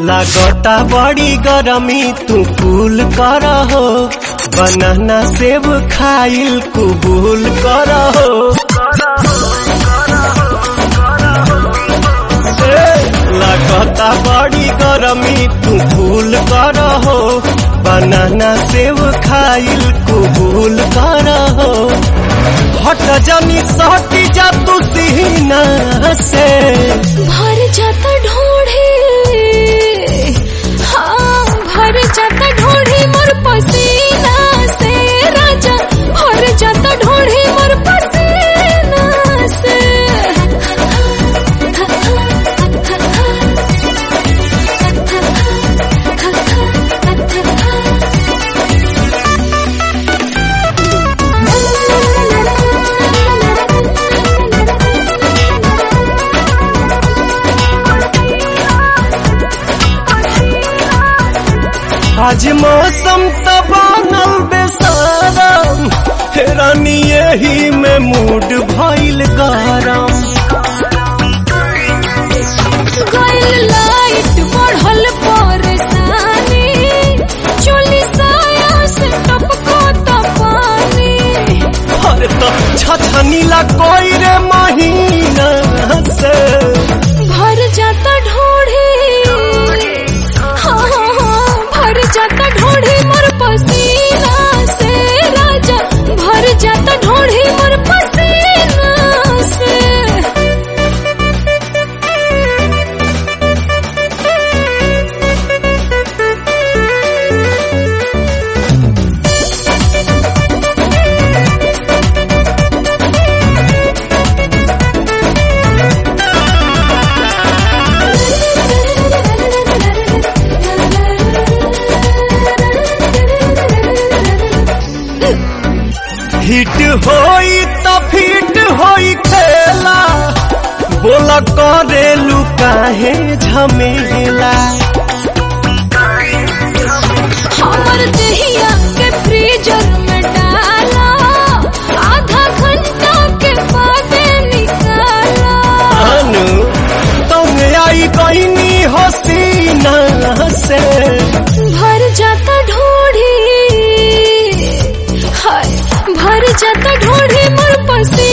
लागता बड़ी गरमी तू कूल कर हो बनाना सेब खाइल कुबूल कर हो लागता बड़ी गरमी तू कूल कर हो बनाना सेब खाइल कुबूल कर हो हट जनी सटी जा तू सीना से भर जाता ढोढ़े हाँ भर जाता ढोढ़े मोर पसीना से राजा भर जाता ढोढ़े मोर पसीना से आज मौसम त बनल बेसारम हेरानी यही में मूड भइल गरम गइल लाइट बढ़ल परेशानी चोली साया से टपको त पानी अरे तो छछनीला कोई रे महीना से भर जाता ढोढ़े हाँ हाँ हाँ भर जाता ढोढ़े मोर पसीना से राजा भर जाता ढोढ़े मोर पसीना से हिट होई त फिट होई खेला बोला करेलू काहे झमेला हमर दहिया के फ्रीजर में डाला आधा घंटा के बाद निकाला अनु तुम आई गईनी हसीना से भर जाता ढोढ़ी हाय भर जाता ढोढ़ी मोर पसी